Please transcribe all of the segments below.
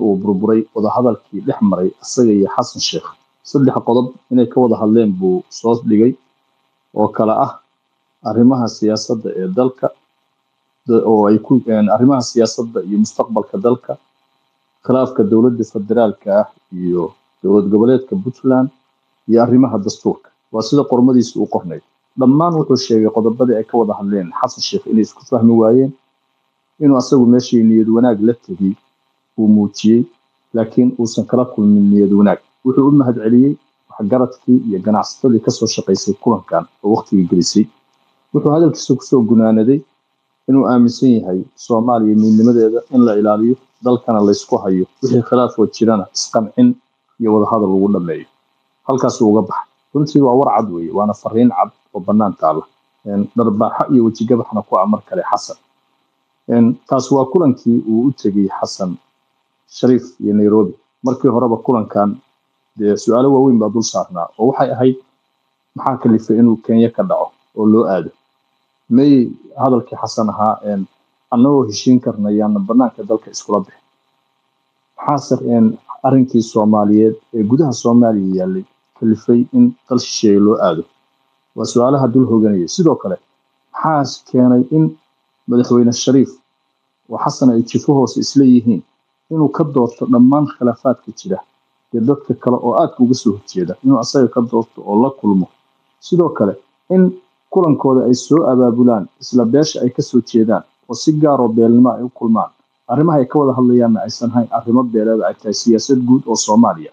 uu burburay wadahadalkii dhex maray isaga iyo xasan sheekh saddex qodob inay ka wada hadleen buu soo dhigay oo kale ah arrimaha siyaasadda ee dalka da- oo ay ku een, arrimaha siyaasadda iyo mustaqbalka dalka khilaafka dowladda federaalka ah iyo dowlad goboleedka puntland iyo arrimaha dastuurka waa sida qormadiisa uu qornay dhammaan wuxuu sheegay qodobadii ay ka wada hadleen xasan sheekh inay isku fahmi waayeen inuu asagu meeshii niyad wanaag la tegey uu muujiyey laakiin uusan kala kulmin niyad wanaag wuxuu u mahadceliyey waxgaradkii iyo ganacsatadii kasoo shaqaysay kulankan oo waqtigii gelisay wuxuu hadalkiisa kusoo gunaanaday inuu aaminsan yahay soomaaliya midnimadeeda in la ilaaliyo dalkana laysku hayo wixii khilaafoo jirana isqancin iyo wadahadal lagu dhameeyo halkaasuu uga baxay runtii waa war cad weeye waana fariin cad oo bannaan taala Een, dharbaaxo iyo wejigabaxna ku amar kale xasan Een, taas waa kulankii uu u tegey xasan shariif iyo nairobi markii horeba kulankan dee su-aalo waaweyn baa dul saarnaa oo waxay ahayd maxaa kalifay inuu kenya ka dhaco oo loo aado may hadalkii xasan ahaa een, annagoo heshiin karna yaana banaanka dalka iskula bixin maxaase een, arrinkii soomaaliyeed ee gudaha soomaaliya yaalay kalifay in dal shisheeye loo aado waa su-aalaha dul hoganaya sidoo kale maxaa keenay in madaxweyne shariif oo xasan ay jifo hoose isla yihiin inuu ka doorto dhammaan khilaafaadka jira iyo dadka kale oo aadka uga soo horjeeda inuu asaga ka doorto oo la kulmo sidoo kale in kulankooda ay soo abaabulaan isla beesha ay kasoo jeedaan oo si gaar oo beelnimo ay u kulmaan arrimaha ay ka wada hadlayaanna aysan hayn arrimo beeleeda ay tahay siyaasad guud oo soomaaliya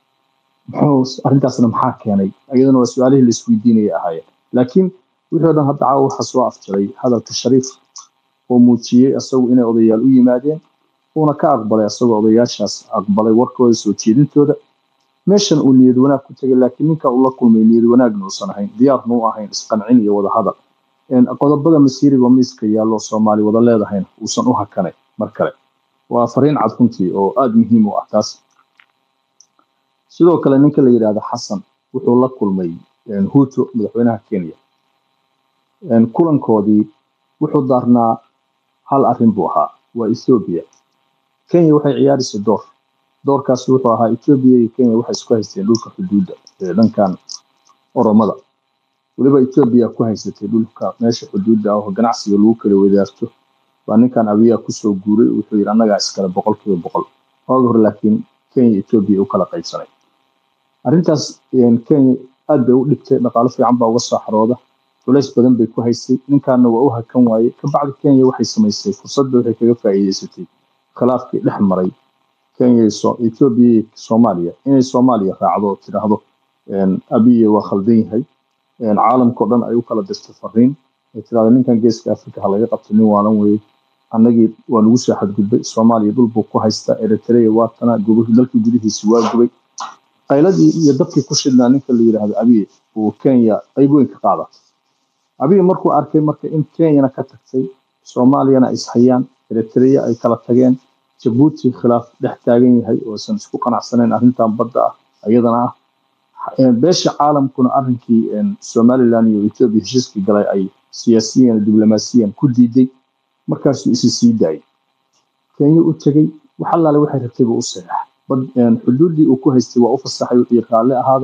muxuu arrintaasna maxaa keenay iyadana waa su-aalihii la isweydiinayay ahaayeen laakiin wixii oo dhan hadda caawa waxaa soo afjaray hadalka shariif oo muujiyey isagu inay odayaal u yimaadeen uuna ka aqbalay isagoo odayaashaas aqbalay warkooda soo jeedintooda meeshan uu niyad wanaag ku tegay laakiin ninka uu la kulmay niyad wanaagna uusan ahayn diyaarna u ahayn isqancin iyo wada hadal Een, qodobada masiiriga oo miiska yaallo soomaali wada leedahayna uusan u hakanay mar kale waa fariin cad runtii oo aada muhiim u ah taas sidoo kale ninka la yidhaahdo xasan wuxuu la kulmay een, huuto madaxweynaha kenya Een, kulankoodii wuxuu daarnaa hal arrin buu ahaa waa ethiopia kenya waxay ciyaaraysay door doorkaas wuxuu ahaa ethiopia iyo kenya waxay isku haysteen dhulka xuduudda ee dhankan oromada weliba ethiopia ku haysatay dhulka meesha xuduudda ah oo ganacsiga lagu kala wadaarto baa ninkan abiya kusoo guuray wuxuu yidhi annagaa iskale boqolkiiba boqol waagi hore laakiin kenya ethiopia u kala qaybsanay arrintaas een, kenya aad bay u dhibtay dhaqaalo fiican baa uga soo xarooda culays badan bay ku haysay ninkaana waa u hakan waaye kabacdi kenya waxay samaysay fursadda waxay kaga faa'iidaysatay khilaafkii dhex maray kenya iyo So- ethiopia iyo soomaaliya inay soomaaliya raacdo oo tidhaahdo een, abiye waa khaldan yahay een, caalamkao dhan ay u kala dirto fariin ay tidhahdo ninkan geeska afrika ha laga qabto nin waalan weeye annagii waa nagu soo xadgudbay soomaaliya dhul buu ku haysta eritrea waa tana gobolka dalkii gudihiisi waa gubay qayladii iyo dabkii ku shidnaa ninka la yidhaahdo abiye uu kenya qayb weyn ka qaada abiye markuu arkay marka in kenyana ka tagtay soomaaliyana ay ishayaan eritrea ay kala tageen jabuuti khilaaf dhex taagan yahay oo aysan isku qanacsanayn arrintan badda ah iyadana ah Een, beesha caalamkuna arrinkii een, somaliland iyo ethiopia heshiiskii galay ay siyaasiyan iyo diblomaasiyan ku diiday markaasuu isi sii daayay kenya u tegey wax allaale waxay rabtay buu u saxeexa bad een, xuduuddii uu ku haystay waa u fasaxay wuxuu yidhi raalli ahaada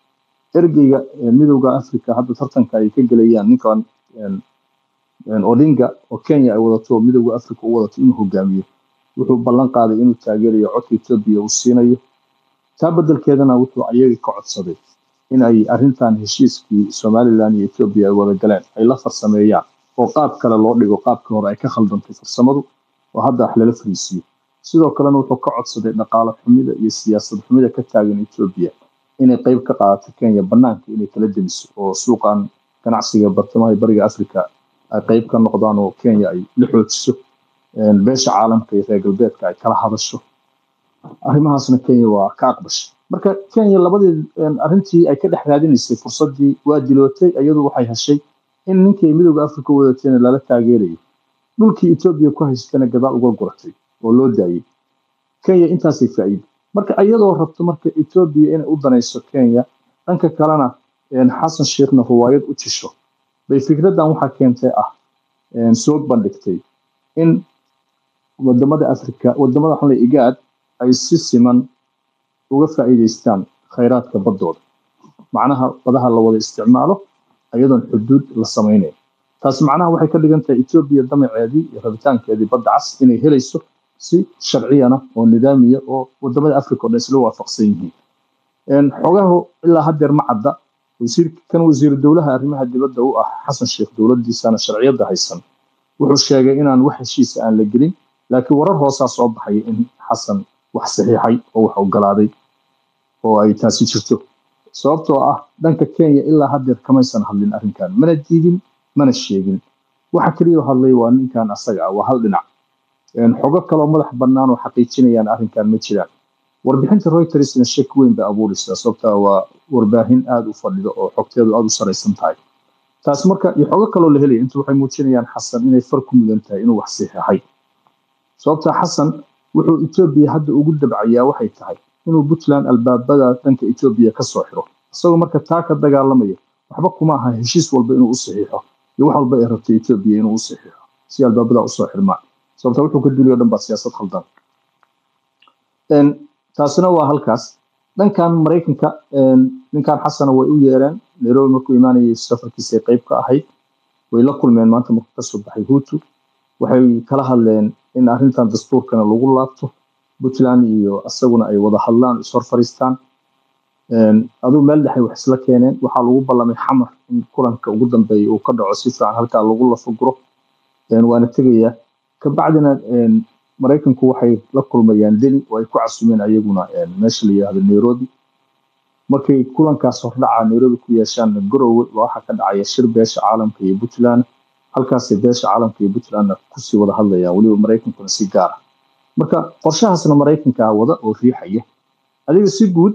ergeyga een, midowda africa hadda tartanka ay ka gelayaan ninkan een, een, odinga oo kenya ay wadato oo midowda africa u wadato inuu hogaamiyo wuxuu ballan qaaday inuu taageerayo codka ethiopia uu siinayo taa beddelkeedana wuxuu ayaga ka codsaday in ay arrintan heshiiskii somaliland iyo ethiopia ay wada galeen ay la farsameeyaan oo qaab kale loo dhigo qaabkii hore ay ka khaldantay farsamadu oo hadda wax lala fariisiyo sidoo kalena wuxuu ka codsaday dhaqaale xumida iyo siyaasad xumida ka taagan ethiopia inay qayb ka qaadato kenya banaanka inay kala demiso oo suuqan ganacsiga bartamaha iyo bariga africa ay qayb ka noqdaan oo kenya ay la xoojiso een, beesha caalamka iyo reer galbeedka ay kala hadasho arrimahaasna kenya waa ka aqbashay marka kenya labadii een, arrintii ay ka dhex raadinaysay fursaddii waa dilootay iyadu waxay heshay in ninkii midowda africa u wadatayna lala taageerayo dhulkii ethiopia ku haystana gadaal uga guratay oo loo daayey kenya intaasay faa'iido marka iyadoo rabto marka ethiopia inay u danayso kenya dhanka kalena een, xasan sheekhna ruwaayad u jisho bay fikraddan waxaa keentay ah een, soo bandhigtay in wadamada africa wadamada xalay igaad ay si siman uga faa'iidaystaan khayraadka baddooda macnaha badaha la wada isticmaalo ayadoon xuduud la samaynayn taas macnaha waxay ka dhigan tahay etoobiya damaceedii iyo rabitaankeedii badda cas inay helayso si sharciyana oo nidaamiya oo wadamada africa o dhan isla waafaqsan yihiin xogahu ilaa haddeer ma cadda kan wasiiru dowlaha arrimaha dibadda u ah xasan sheekh dowladdiisana sharciyadda haysan wuxuu sheegay inaan wax heshiisa aan la gelin laakiin warar hoosaa soo baxaya in xasan wax saxiixay oo wax ogolaaday oo ay taasi jirto sababtoo ah dhanka kenya ilaa haddeer kamaysan hadlin arrinkan mana diidin mana sheegin waxa keliya hadlay waa ninkan asaga ah waa hal dhinac xogo kaloo madax bannaan oo xaqiijinayaan arrinkan ma jiraan warbixinta reutersna shek weyn bay abuuraysaa sababtaa waa warbaahin aada u fadhido oo xogteedu aada u saraysan tahay taas marka iyo xogo kaloo la helaya inta waxay muujinayaan xasan inay far ku mudan tahay inuu wax saxiixay sababtaa xasan wuxuu etoobiya hadda ugu dabcayaa waxay tahay inuu puntland albaabada dhanka etoobiya ka soo xiro isagoo marka taa ka dagaalamaya waxba kuma aha heshiis walba inuu u saxiixo iyo wax walba ay rabto etoobiya inuu u saxiixo si albaabada usoo xirmaan sababta wuxuu ka duliyo dhan baa siyaasad khaldan taasina waa halkaas dhankan maraykanka ninkan xasana way u yeereen nairobi markuu imaanayay safarkiisay qayb ka ahayd way la kulmeen maanta markuu kasoo baxay hutu waxay kala hadleen in arrintan dastuurkana lagu laabto puntland iyo asaguna ay wada hadlaan ishor fariistaan aduu meel dhexay wax isla keeneen waxaa lagu ballamay xamar in kulanka ugu dambeeya uu ka dhaco si fiican halkaa lagu lafaguro waana tegayaa kabacdina maraykanku waxay la kulmayaan deli oo ay ku casumeen ayaguna meesha la yidhahdo nairobi markay kulankaas hordhaca nairobi ku yeeshaan garowe waxaa ka dhacaya shir beesha caalamka iyo puntland halkaasay beesha caalamka iyo puntlandna kusii wada hadlayaan weliba maraykankuna si gaara marka qorshahaasna maraykankaa wada oo riixaya adiga si guud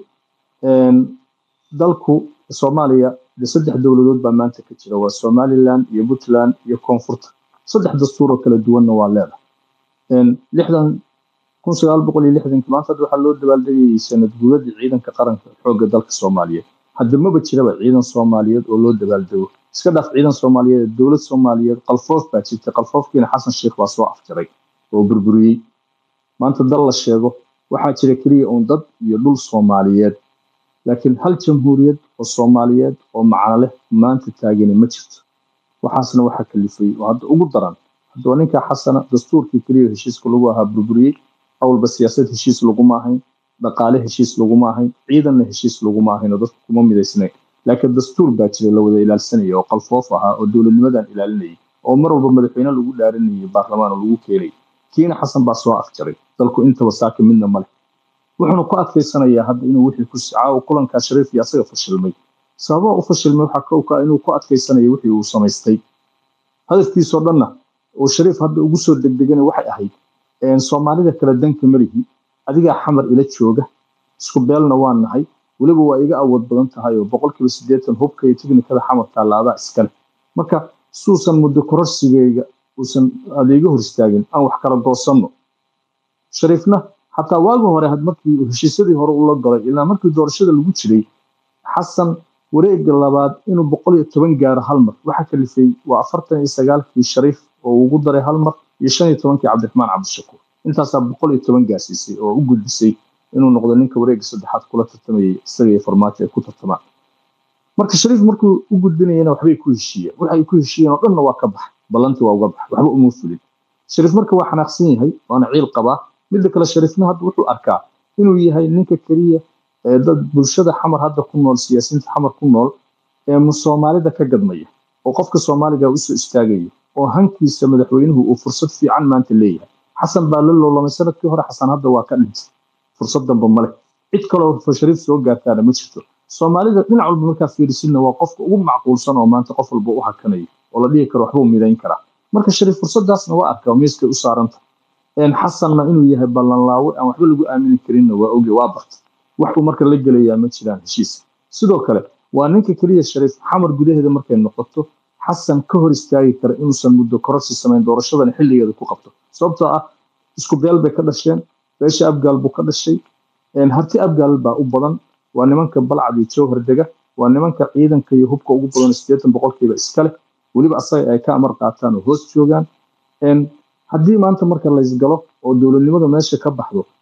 dalku soomaaliya de saddex dowladood baa maanta ka jira waa somaliland iyo puntland iyo koonfurta saddex dastuuroo kala duwanna waa leedahay lixdan kun sagaal boqol iyo lixdanki maanta hadda waxaa loo dabaaldegayay sanad gudadii ciidanka qaranka xoogga dalka soomaaliyeed hadda maba jiraba ciidan soomaaliyeed oo loo dabaaldego iska dhaaf ciidan soomaaliyeed dowlad soomaaliyeed qalfoof baa jirtay qalfoofkiina xasan sheekh baa soo afjaray oo burburiyey maanta dal la sheego waxaa jira keliya uun dad iyo dhul soomaaliyeed laakiin hal jamhuuriyad oo soomaaliyeed oo macno leh maanta taagani ma jirto waxaasna waxaa kalifay oo hadda ugu daran haddoo ninka xasana dastuurkii keliya heshiiska lagu ahaa burburiyey awalba siyaasad heshiis laguma ahayn dhaqaale heshiis laguma ahayn ciidanna heshiis laguma ahayn oo dadku kuma midaysnayn laakiin dastuur baa jira la wada ilaalsanaya oo qalfoof ahaa oo dowladnimadan ilaalinayay oo mar walba madaxweyne lagu dhaarinayay baarlamaan oo lagu keenay kiina xasan baa soo afjaray dalku intaba saaka midna male wuxuuna ku adkaysanayaa hadda inuu wixii ku caawa kulankaa shariif iyo asaga fashilmay sababaha u fashilmay waxaa ka okaa inuu ku adkaysanayo wixii uu samaystay hadafkiisoo dhanna oo shariif hadda ugu soo degdegana waxay ahayd soomaalida kale danka marihi adigaa xamar ila jooga isku beelna waa nahay weliba waa iga awood badan tahay oo boqolkiiba siddeetan hubka iyo tiknikada xamar taallaadaa iskale marka suusan muddo kororsigeyga uusan adeega hor istaagin aan wax kala goosanno shariifna xataa waagi hore had markii heshiisyadii hore ula galay ilaa markii doorashada lagu jiray xasan wareega labaad inuu boqol iyo toban gaaro hal mar waxaa kalifay waa afartan iyo sagaalkii shariif oo ugu daray hal mar iyo shan iyo tobankii cabdiraxmaan cabdishakuur intaasaa boqol iyo toban gaarsiisay oo u gudbisay inuu noqdo ninka wareega saddexaad kula tartamayay isaga iyo farmaajo ay ku tartamaan marka shariif markuu u gudbinayana waxbay ku heshiiyeen waxay ku heshiiyeen oo dhanna waa ka bax ballantii waa uga bax waxba uma fulin shariif marka waa xanaaqsan yahay waana ciil qabaa midda kale shariifna hadda wuxuu arkaa inuu yahay ninka keliya ee dad bulshada xamar hadda ku nool siyaasiyiinta xamar ku nool ee soomaalida ka gadmaya oo qofka soomaaliga usoo istaagaya oo hankiisa madaxweynuhu uu fursad fiican maanta leeyahay xasan baa la loolamay sanadkii hore xasan hadda waa ka dhintay fursad damba male cid kaloo shariif soo gaartaana ma jirto soomaalida dhinac walba markaa fiirisinna waa qofka ugu macquulsan oo maanta qof walba u hakanayo oo la dhihi karo waxbuu midayn karaa marka shariif fursadaasna waa arkaa miiskay u saaranta xasanna inuu yahay ballanlaawe aan waxba lagu aamini karinna waa oge waa barta wax uu marka la gelayaa ma jiraan heshiis sidoo kale waa ninka keliya shariif xamar gudaheeda markay noqoto xasan ka hor istaagi kara inuusan muddo kororsi samayn doorashadana xilligeeda ku qabto sababtoo ah isku beel bay ka dhasheen beesha abgaal buu ka dhashay harti abgaal baa u badan waa nimanka balcad iyo jowhar dega waa nimanka ciidanka iyo hubka ugu badan siddeetan boqolkiiba iskale weliba asaga ay ka amar qaataan oo hoos joogaan haddii maanta marka laysgalo oo dowladnimada meesha ka baxdo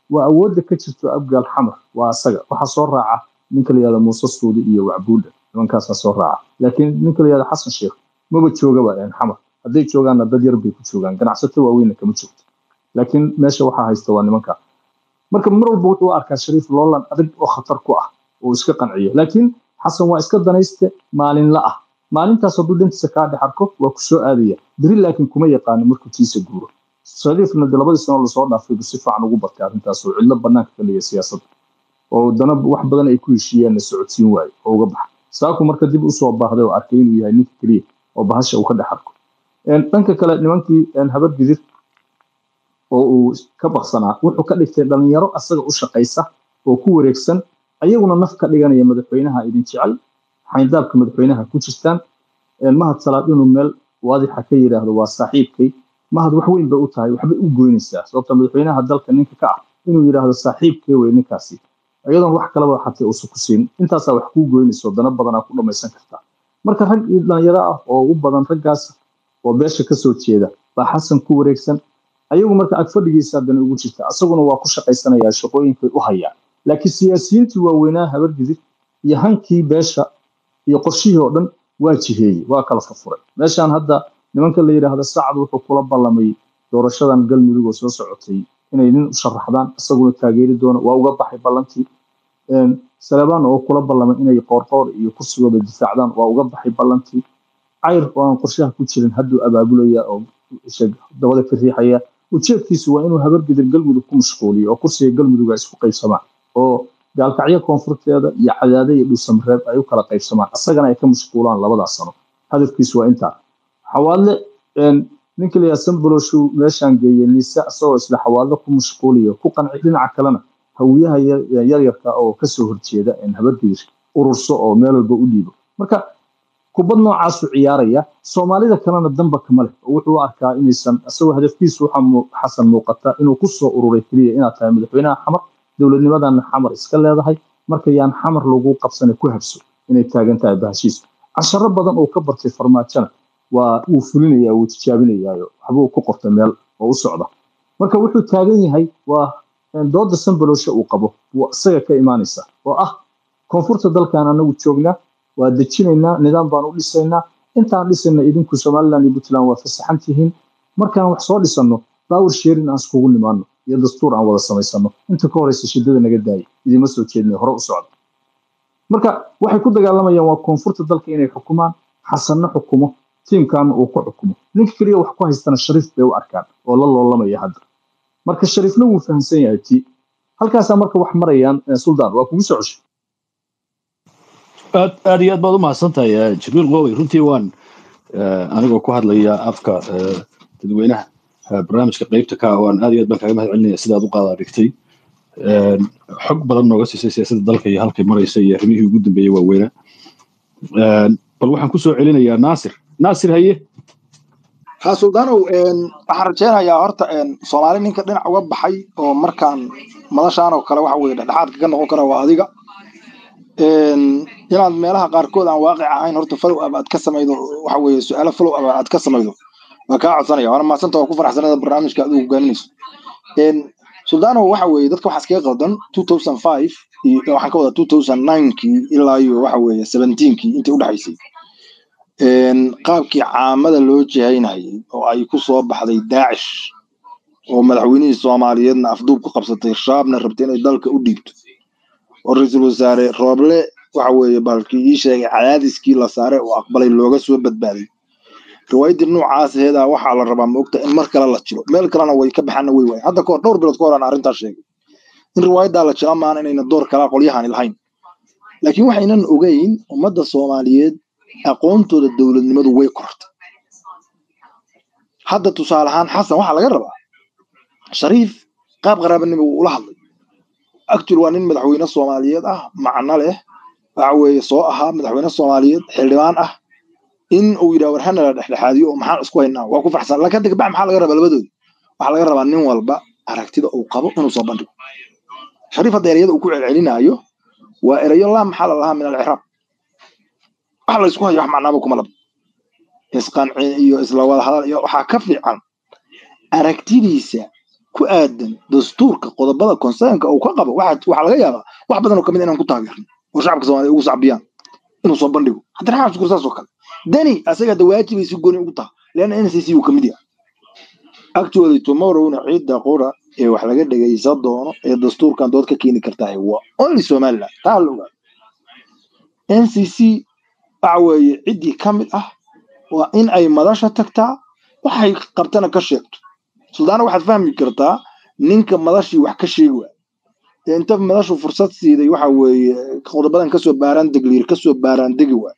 waa awoodda ka jirto abgaal xamar waa asaga waxaa soo raaca ninka la yihahdo muuse suudi iyo wacbuudha nimankaasaa soo raaca laakiin ninka la yihahdo xasan sheekh maba joogaba xamar hadday joogaanna dad yar bay ku joogaan ganacsato waaweynna kama joogto laakiin meesha waxaa haysta waa nimanka marka mar walba wuxuu arkaa shariif loolan adag oo khatar ku ah oo iska qanciyo laakiin xasan waa iska danayste maalinla ah maalintaas hadduu dhantiisa kaa dhex arko waa ku soo aadaya beri laakiin kuma yaqaano markuu tiisa guuro shariifna de labadii sano lasoo dhaafay bu si fiican ugu bartay arrintaas oo cidlo banaanka ka leeya siyaasadda oo dana wax badan ay ku heshiiyeenna socodsiin waayo oo uga baxa saaku marka dib usoo baahday oo arkay inuu yahay ninka keliya oo bahasha uu ka dhex arko dhanka kale nimankii habar gidir oo uu ka baksanaa wuxuu ka dhigtay dhalinyaro asaga u shaqaysa oo ku wareegsan ayaguna naf ka dhiganaya madaxweynaha idin jecel xayndaabka madaxweynaha ku jirtaan mahad salaad inuu meel waadixa ka yidhaahdo waa saaxiibkay mahad wax weyn bay u tahay waxbay u goynaysaa sababta madaxweynaha dalka ninka ka ah inuu yidhaahdo saaxiibkay wey ninkaasi iyadoon wax kalaba xatay uusan ku siin intaasaa wax kuu goynayso dana badanaa ku dhammaysan kartaa marka rag iyo dhalinyaro ah oo u badan raggaas oo beesha kasoo jeeda baa xasan ku wareegsan ayagu marka agfadhigiisa haddana ugu jirta asaguna waa ku shaqaysanayaa shaqooyinkay u hayaa laakiin siyaasiyiintii waaweynaa habargidir iyo hankii beesha iyo qorshihii oo dhan waa jiheeyey waa kala furfuray meeshaan hadda nimanka la yidhaahda sacad wuxuu kula ballamay doorashadan galmudug oo soo socotay inay nin u sharaxdaan isaguna taageeri doono waa uga baxay ballantii salebaan oo kula ballamay inay qoorqoor iyo kursigooda difaacdaan waa uga baxay ballantii cayr oo aan qorshaha ku jirin hadduu abaabulaya oo dabada ka riixaya ujeedkiisu waa inuu habargidir galmudug ku mashquuliyo oo kursiga galmuduga isku qaybsamaan oo gaalkacyo koonfurteeda iyo cadaade iyo dhuusamareeb ay u kala qaybsamaan asagana ay ka mashquulaan labadaas sano hadafkiisu waa intaa xawaadle ninka la yidhaha samboloshu meeshaan geeyey niise asagoo isla xawaadle ku mashquuliyo ku qanci dhinaca kalena hawiyaha yaryarka oo kasoo horjeeda habargidir ururso oo meel walba u dhiibo marka kubad noocaasu ciyaaraya soomaalida kalena damba kama leh oo wuxuu arkaa inaysan isagoo hadafkiisu waxaa xasan muuqata inuu kusoo ururay keliya inaad tahay madaxweynaha xamar dowladnimadana xamar iska leedahay marka yaan xamar lagu qabsana ku habso inay taagan tahay bahashiisu casharo badan oo ka bartay farmaajona waa wuu fulinaya wuu tijaabinayaayo waxbuu ku qortay meel oo u socda marka wuxuu taagan yahay waa dooda sambalosha uu qabo waa isaga ka imaanaysa oo ah koonfurta dalkan anagu joognaa waa dejinaynaa nidaam baan u dhisaynaa intaan dhisayna idinku somaliland iyo puntland waa fasaxan tihiin markaan wax soo dhisanno power sharing aan iskugu nimaano iyo dastuur aan wada samaysano inta ka horeysa shidada naga daayay idima soo jeednay hore u socda marka waxay ku dagaalamayaan waa koonfurta dalka inay xukumaan xasanna xukumo tiimkaana uu ku xukumo ninka keliya wax ku haystana shariif bay u arkaan oo la loolamaya hadda marka shariifna wuu fahamsan yahay ti halkaasaa marka wax marayaan suldaan waa kugu soo ceshay aad aad iyo aad baad u mahadsan tahay jibriil qowey runtii waan anigoo ku hadlaya afka dadweynaha barnaamijka qeybta ka waan aad iyo aad baan kaaga mahad celinaya sidaad u qaada dhigtay xog badan nooga siisay siyaasadda dalka iyo halkay maraysa iyo arrimihii ugu dambeeyey waaweyna bal waxaan kusoo celinayaa naasir naasir haye ha suldaanow waxaan rajaynayaa horta soomaali ninka dhinac uga baxay oo markaan madashaan oo kale waxa weye dhexdhexaadka ka noqon kara waa adiga inaad meelaha qaarkood aan waaqic ahayn horta follow up aad ka samaydo waxa weeye su-aalo follow up aad ka samaydo waa kaa codsanaya waana mahadsanta waa ku faraxsanada barnaamijka aad u hogaaminayso suldaanow waxa weeye dadka waxaa iskaga qaldan two thousand five iyo waxaan ka wadaa two thousand ninekii ilaa iyo waxa weeye seventeenkii intii udhexaysay qaabkii caamada loo jihaynayay oo ay ku soo baxday daacish oo madaxweynihii soomaaliyeedna afduub ku qabsatay shaabna rabtay inay dalka u dhiibto oo ra-iisul wasaare rooble waxa weeye balkii ii sheegay cadaadiskii la saare oo aqbalay looga soo badbaaday riwaayadii noocaas aheedaa waxaa la rabaa maogta in mar kale la jiro meel kalena way ka baxaana way waay hadda kahor dhowr bilood ka hor aan arrintaas sheegay in riwaayaddaa la jira maana inayna door kalaa qolyahani lahayn laakiin waxaynan ogeyn ummadda soomaaliyeed aqoontooda dowladnimadu way kortay hadda tusaale ahaan xasan waxaa laga rabaa shariif qaab qaraabanimo uu ula hadlay actual waa nin madaxweyne soomaaliyeed ah macno leh waxa weeye soo ahaa madaxweyne soomaaliyeed xildhibaan ah in uu yidhaha war hana la dhexdhexaadiyo oo maxaan isku haynaa waa ku farxsan laakiin hadda gabax maxaa laga rabaa labadooda waxaa laga rabaa nin walba aragtida uu qabo inuu soo bandhigo shariif hadda ereyada uu ku celcelinaayo waa erayo laa maxaa la lahaa min alciraab wax la isku hayo wax macnaaba kuma laba isqanci iyo isla wada hadal iyo waxaa ka fiican aragtidiisa ku aadan dastuurka qodobada concernka uu ka qabo waxa waxaa laga yaabaa wax badan oo kamid inaan ku taageerno oo shacabka soomaaliya ugu sacbiyaan inuu soo bandhigo cabdiraxmaan cabdishakuur saas oo kale deni asaga hadda waajibay si gooni ugu taha leanna n c c uu kamid yahay actually tomorrowna ciidda qura ee wax laga dhegaysan doono ee dastuurkan dood ka keeni kartaa waa only somaliland taa la ogaado n c c waxa weeye ciddii ka mid ah waa in ay madasha tagtaa waxay qabtana ka sheegto suldaana waxaad fahmi kartaa ninka madashii wax ka sheegi waay ee inta madashu fursad siiday waxa weeye qodobadan kasoo baaraan degliir kasoo baaraan degi waay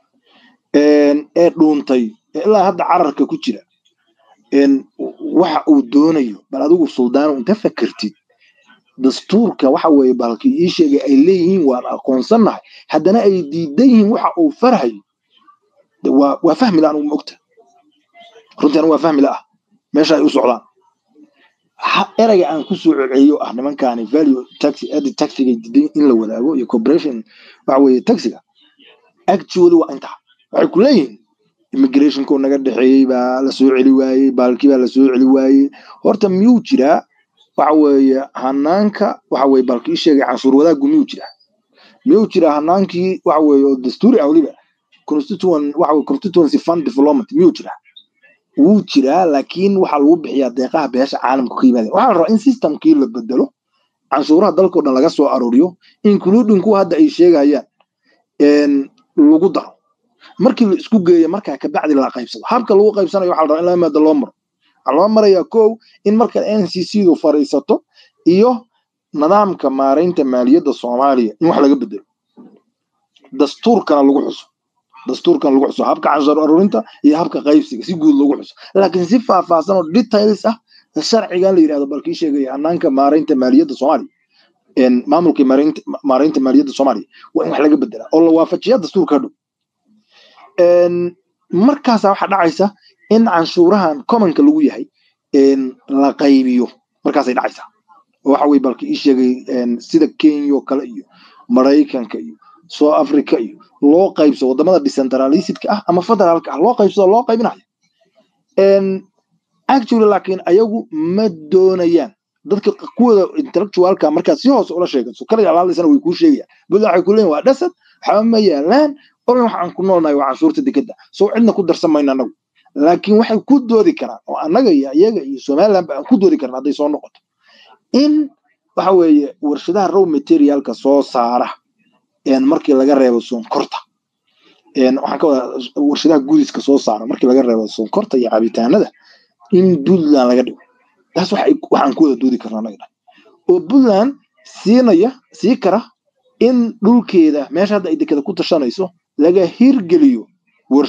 ee dhuuntay ee ilaa hadda cararka ku jira waxa uu doonayo bal adigu suldaano inta fakertid dastuurka waxa weeye balki ii sheegay ay leeyihiin waan aqoonsannahay haddana ay diidan yihiin waxa uu farhayo waa waa fahmi la anugu maogta runtii anigu waa fahmi la ah meesha ay u socdaan erayga aan ku soo celceliyo ah nimankaani value taxi adi taxiga diidan in la wadaago iyo corporation waxa weeye taxiga actually waa intaa waxay ku leeyihiin immigrationko naga dhexeeyey baa la soo celi waayey baalkii baa la soo celi waayey horta miyuu jiraa waxa weeye hanaanka waxa weye baalkii sheegay canshuur wadaaggu miyuu jiraa miyuu jiraa hanaankii waxa weeye oo dastuuri ah weliba constituent waxa weye constituency fund development miyuu jiraa wuu jiraa laakiin waxaa lagu bixiyaa deeqaha beesha caalamka ka yimaadeen waxaa la rabaa in systemkii la bedelo canshuuraha dalkao dhan laga soo arooriyo including kuwa hadda ay sheegayaan lagu daro markii la isku geeyo markaa kabacdi la qaybsado habka lagu qaybsanayo waxaa la rabaa in laba maada loo maro waxaa loo marayaa kow in marka n c c du fadhiisato iyo nidaamka maaraynta maaliyadda soomaaliya in wax laga bedelo dastuurkana lagu xuso dastuurkan lagu xuso habka canshuur aruurinta iyo habka qaybsiga si guud lagu xuso laakiin si faahfaahsan oo details ah sharcigan la yidhahdo balkii sheegaya hanaanka maaraynta maaliyadda soomaaliya maamulka maaraynta maaliyadda soomaaliya waa in wax laga bedelaa oo la waafajiya dastuurka hadhow markaasa waxaa dhacaysa in canshuurahan commonka lagu yahay la qaybiyo markaasay dhacaysaa waxa weye balka ii sheegay sida kenya oo kale iyo maraykanka iyo south africa iyo loo qaybso wadamada decentralisidka ah ama federaalka ah loo qaybsado loo qaybinayo actually laakiin ayagu ma doonayaan dadka kuwooda intellectualka markaad si hoose ula sheegato kaliga alaalaysana way kuu sheegayaan buda waxay ku leeyihin waa dhasad waxba ma yaalaan oran waxaan ku noolnahay waa canshuurta dekeda soo cidna ku darsan mayno annagu laakiin waxay ku doodi karaan oo annaga iyo iyaga iyo somaliland ba aan ku doodi karna hadday soo noqoto in waxa weeye warshadaha row materialka soo saara markii laga reebo sonkorta waxaan ka wadaa warshadaha gudiska soo saara markii laga reebo sonkorta iyo cabitaanada in puntland laga dhigo taas waxaan ku wada doodi karna annaga dhan oo puntland siinaya sii kara in dhulkeeda meesha hadda ay dekeda ku tashanayso laga hirgeliyo